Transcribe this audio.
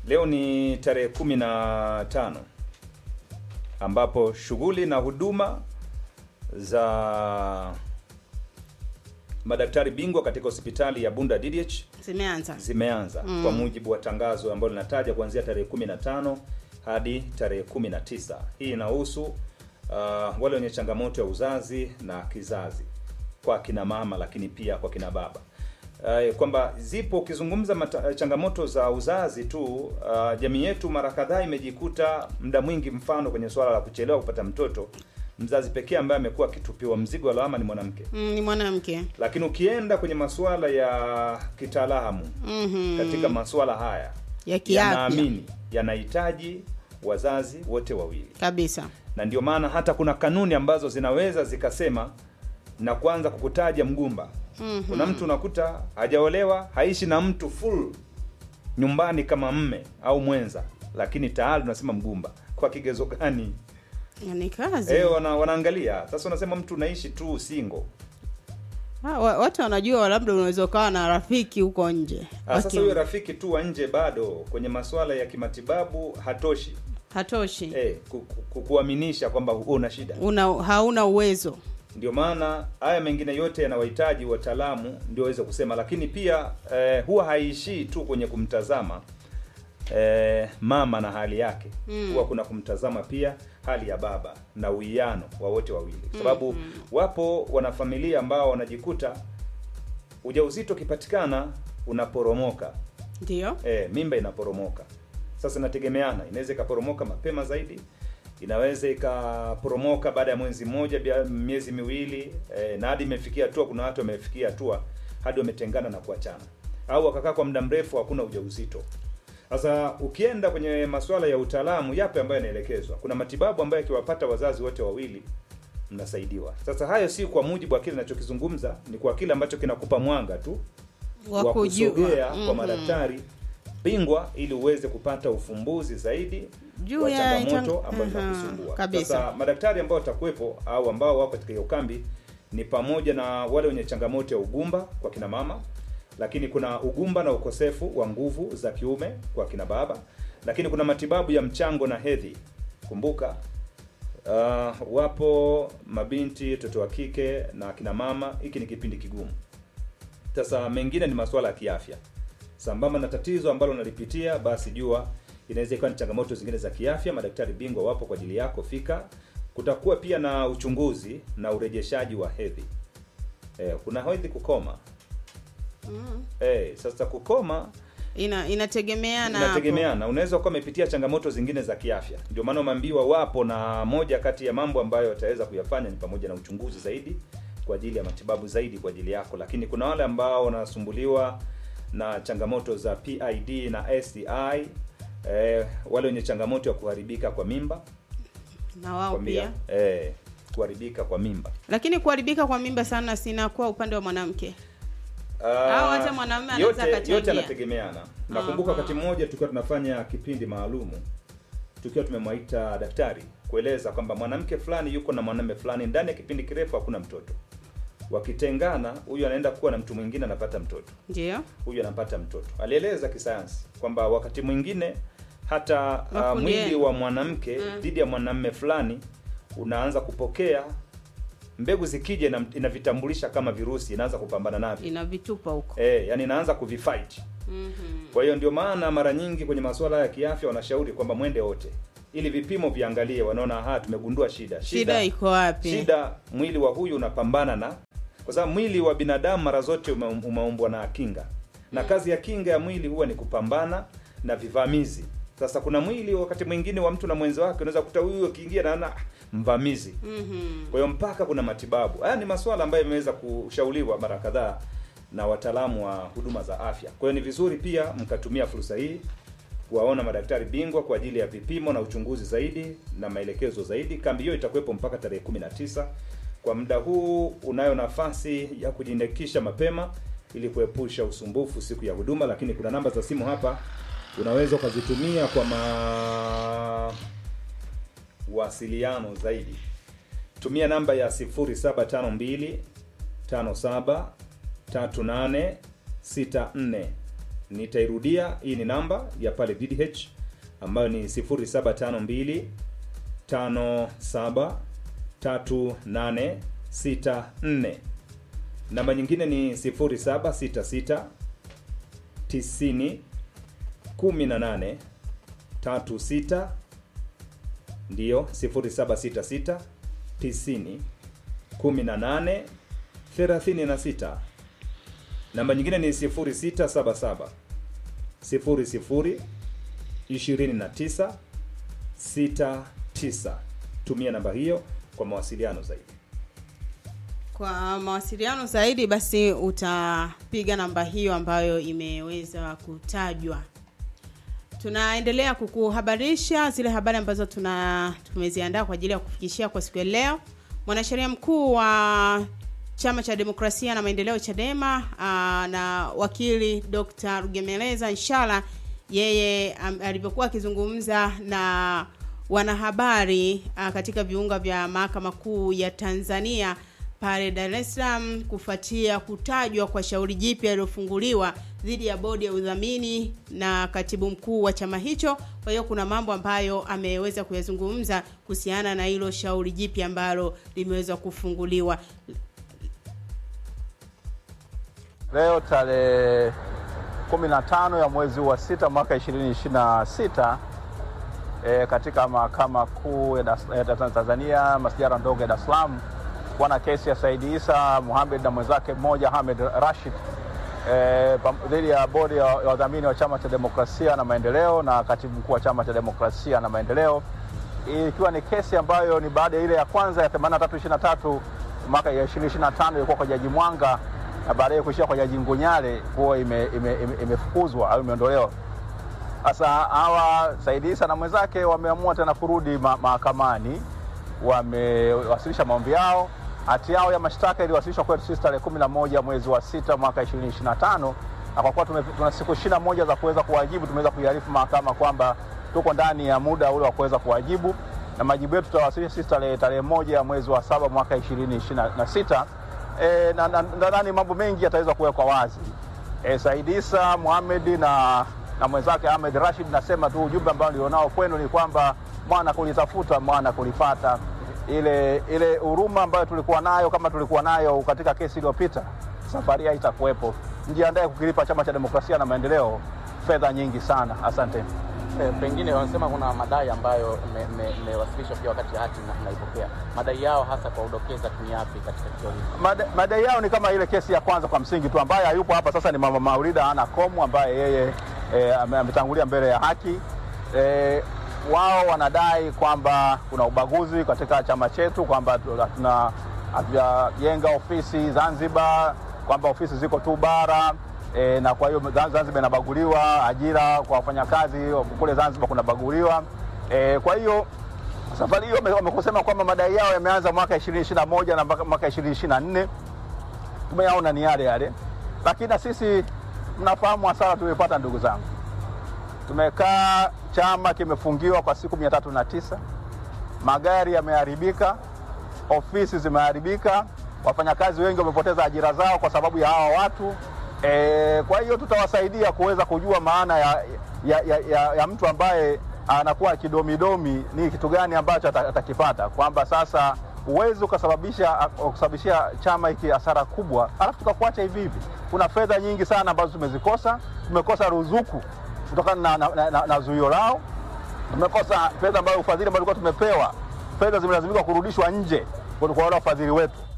Leo ni tarehe kumi na tano ambapo shughuli na huduma za madaktari bingwa katika hospitali ya Bunda DDH Zimeanza. zimeanza Mm. kwa mujibu wa tangazo ambalo linataja kuanzia tarehe 15 hadi tarehe 19. Hii inahusu uh, wale wenye changamoto ya uzazi na kizazi kwa kina mama, lakini pia kwa kina baba uh, kwamba zipo ukizungumza mata, changamoto za uzazi tu uh, jamii yetu mara kadhaa imejikuta muda mwingi, mfano kwenye swala la kuchelewa kupata mtoto, mzazi pekee ambaye amekuwa akitupiwa mzigo wa lawama ni mwanamke Mm, ni mwanamke. lakini ukienda kwenye masuala ya kitaalamu Mhm. katika masuala haya ya kiafya yanaamini yanahitaji wazazi wote wawili, kabisa. na ndio maana hata kuna kanuni ambazo zinaweza zikasema na kuanza kukutaja mgumba. Mhm. Kuna mtu unakuta hajaolewa, haishi na mtu full nyumbani kama mme au mwenza, lakini tayari unasema mgumba. Kwa kigezo gani? Ni kazi. Eh, wana, wanaangalia sasa. Unasema mtu unaishi tu single Ah, wa- watu wanajua labda unaweza ukawa na rafiki huko nje. Ah, sasa Waki- huyo rafiki tu wa nje bado kwenye masuala ya kimatibabu hatoshi hatoshi. eh, ku- ku- ku- kuaminisha kwamba wewe una shida. Una hauna uwezo. Ndio maana haya mengine yote yanawahitaji wataalamu ndio waweze kusema, lakini pia eh, huwa haishii tu kwenye kumtazama eh, mama na hali yake Mm. huwa kuna kumtazama pia hali ya baba na uwiano wa wote wawili, kwa sababu wapo wanafamilia ambao wanajikuta ujauzito ukipatikana unaporomoka Ndio. e, mimba inaporomoka. Sasa inategemeana, inaweza ikaporomoka mapema zaidi, inaweza ikaporomoka baada ya mwezi mmoja, bia- miezi miwili e, na hadi imefikia hatua, kuna watu wamefikia hatua hadi wametengana na kuachana, au wakakaa kwa muda mrefu hakuna ujauzito. Sasa ukienda kwenye masuala ya utaalamu, yapi ambayo yanaelekezwa? Kuna matibabu ambayo akiwapata wazazi wote wawili mnasaidiwa. Sasa hayo si kwa mujibu wa kile ninachokizungumza, ni kwa kile ambacho kinakupa mwanga tu Wa wa kujua. kusogea kwa Mhm. madaktari bingwa ili uweze kupata ufumbuzi zaidi Juu wa ya changamoto chang- ambayo Aha, inakusumbua. kabisa. Sasa madaktari ambao watakuwepo au ambao wako katika hiyo kambi ni pamoja na wale wenye changamoto ya ugumba kwa kina mama, lakini kuna ugumba na ukosefu wa nguvu za kiume kwa kina baba, lakini kuna matibabu ya mchango na hedhi. Kumbuka uh, wapo mabinti, watoto wa kike na kina mama, hiki ni kipindi kigumu. Sasa mengine ni masuala ya kiafya, sambamba na tatizo ambalo unalipitia, basi jua inaweza ikawa ni changamoto zingine za kiafya. Madaktari bingwa wapo kwa ajili yako, fika. Kutakuwa pia na uchunguzi na urejeshaji wa hedhi. Eh, kuna hedhi kukoma. Mm. Eh, sasa kukoma Ina inategemeana hapo. inategemeana, unaweza kuwa umepitia changamoto zingine za kiafya. Ndio maana umeambiwa wapo, na moja kati ya mambo ambayo wataweza kuyafanya ni pamoja na uchunguzi zaidi kwa ajili ya matibabu zaidi kwa ajili yako. Lakini kuna wale ambao wanasumbuliwa na changamoto za PID na STI, eh, wale wenye changamoto ya kuharibika kwa mimba na wao kwambia, pia. eh, kuharibika kwa mimba Lakini kuharibika kwa mimba sana sinakuwa upande wa mwanamke. Ah, Au hata mwanamume anaweza yote, akachangia. yote yanategemeana. Nakumbuka Aha. wakati mmoja tulikuwa tunafanya kipindi maalumu tukiwa tumemwaita daktari kueleza kwamba mwanamke fulani yuko na mwanamume fulani, ndani ya kipindi kirefu hakuna mtoto. Wakitengana, huyu anaenda kuwa na mtu mwingine anapata mtoto, Ndio. huyu anapata mtoto. Alieleza kisayansi kwamba wakati mwingine hata uh, Makundi mwili yenu. wa mwanamke Mm. dhidi ya mwanamume fulani unaanza kupokea mbegu, zikija ina- inavitambulisha kama virusi, inaanza kupambana navyo Inavitupa huko. eh, yani inaanza kuvifight. Mhm. Kwa hiyo ndio maana mara nyingi kwenye masuala ya kiafya wanashauri kwamba mwende wote ili vipimo viangalie, wanaona aha, tumegundua shida. Shida iko wapi? shida mwili wa huyu unapambana na, kwa sababu mwili wa binadamu mara zote ume- umeumbwa na kinga, na kazi ya kinga ya mwili huwa ni kupambana na vivamizi. Sasa kuna mwili wakati mwingine wa mtu na mwenzi wake, unaweza kukuta huyu akiingia naona "Ah, mvamizi Mhm. kwa hiyo mpaka kuna matibabu. Haya ni masuala ambayo yameweza kushauriwa mara kadhaa na wataalamu wa huduma za afya. Kwa hiyo ni vizuri pia mkatumia fursa hii kuwaona madaktari bingwa kwa ajili ya vipimo na uchunguzi zaidi na maelekezo zaidi. Kambi hiyo itakuwepo mpaka tarehe 19. Kwa muda huu unayo nafasi ya kujiandikisha mapema ili kuepusha usumbufu siku ya huduma, lakini kuna namba za simu hapa unaweza ukazitumia kwa mawasiliano zaidi tumia namba ya 0752 57 38 64 Nitairudia, hii ni namba ya pale DDH ambayo ni 0752 57 3864. Namba nyingine ni 0766 90 18 36 ndiyo 0766 90 18 36. Namba nyingine ni 0677 00 29 69. Tumia namba hiyo kwa mawasiliano zaidi. Kwa mawasiliano zaidi basi utapiga namba hiyo ambayo imeweza kutajwa. Tunaendelea kukuhabarisha zile habari ambazo tuna tumeziandaa kwa ajili ya kufikishia kwa siku ya leo. Mwanasheria mkuu wa Chama cha Demokrasia na Maendeleo Chadema aa, na wakili Dr. Rugemeleza Inshallah yeye am- alivyokuwa akizungumza na wanahabari aa, katika viunga vya Mahakama Kuu ya Tanzania pale Dar es Salaam kufuatia kutajwa kwa shauri jipya lililofunguliwa dhidi ya bodi ya udhamini na katibu mkuu wa chama hicho. Kwa hiyo kuna mambo ambayo ameweza kuyazungumza kuhusiana na hilo shauri jipya ambalo limeweza kufunguliwa. Leo tarehe 15 ya mwezi wa sita mwaka 2026 e, katika mahakama kuu ya Dar- ya Tanzania masijara ndogo ya Dar es Salaam bwana kesi ya Said Isa Mohamed na mwenzake mmoja Hamed Rashid e, pam- dhidi ya bodi ya ya wadhamini wa chama cha demokrasia na maendeleo na katibu mkuu wa chama cha demokrasia na maendeleo ikiwa ni kesi ambayo ni baada ya ile ya kwanza ya 8323 mwaka ya 2025 ilikuwa kwa jaji Mwanga na baadaye kuishia kwa jaji Ngunyale kuwa imefukuzwa ime, ime, imefukuzwa au imeondolewa. Sasa hawa Said Isa na mwenzake wameamua tena kurudi ma- mahakamani, wamewasilisha maombi yao. Hati yao ya mashtaka iliwasilishwa kwetu sisi tarehe 11 mwezi wa sita mwaka 2025 na kwa kuwa tume- tuna siku 21 za kuweza kuwajibu, tumeweza kuiarifu mahakama kwamba tuko ndani ya muda ule wa kuweza kuwajibu na majibu yetu tutawasilisha sisi tarehe tarehe moja ya mwezi wa saba mwaka 2026 e, na na- nadhani mambo mengi yataweza kuwekwa wazi. E, Said Isa Mohamed na na mwenzake Ahmed Rashid, nasema tu ujumbe ambao nilionao kwenu ni kwamba mwana kulitafuta mwana kulipata. Ile ile huruma ambayo tulikuwa nayo kama tulikuwa nayo katika kesi iliyopita, safari hii haitakuwepo. Mjiandae kukilipa Chama cha Demokrasia na Maendeleo fedha nyingi sana. Asante. Eh, pengine wanasema kuna madai ambayo mmewasilishwa pia wakati hati na- mnaipokea. Madai yao hasa kwa udokeza ni yapi katika kituo hiki? Mada- madai yao ni kama ile kesi ya kwanza kwa msingi tu, ambaye hayupo hapa sasa ni mama Maulida Ana Komu ambaye yeye e, ametangulia mbele ya haki e, wao wanadai kwamba kuna ubaguzi katika chama chetu, kwamba tu- hatuna hatujajenga ofisi Zanzibar, kwamba ofisi ziko tu bara e, na kwa hiyo Zan- Zanzibar inabaguliwa, ajira kwa wafanyakazi kule Zanzibar kunabaguliwa e, kwa hiyo safari hiyo wame- wamekusema kwamba madai yao yameanza mwaka 2021 na mpaka mwaka 2024 tumeyaona ni yale yale, lakini na sisi mnafahamu hasara tumepata, ndugu zangu. Tumekaa, chama kimefungiwa kwa siku mia tatu na tisa, magari yameharibika, ofisi zimeharibika, wafanyakazi wengi wamepoteza ajira zao kwa sababu ya hawa watu e, kwa hiyo tutawasaidia kuweza kujua maana ya, ya, ya, ya, ya mtu ambaye anakuwa kidomidomi ni kitu gani ambacho ata- atakipata, kwamba sasa huwezi ukasababisha kusababishia chama hiki hasara kubwa alafu tukakuacha hivi hivi. Kuna fedha nyingi sana ambazo tumezikosa. Tumekosa ruzuku kutokana na, na, na, na, na zuio lao tumekosa fedha ambayo ufadhili ambao tulikuwa tumepewa, fedha zimelazimika kurudishwa nje kwa kwa wale wafadhili wetu.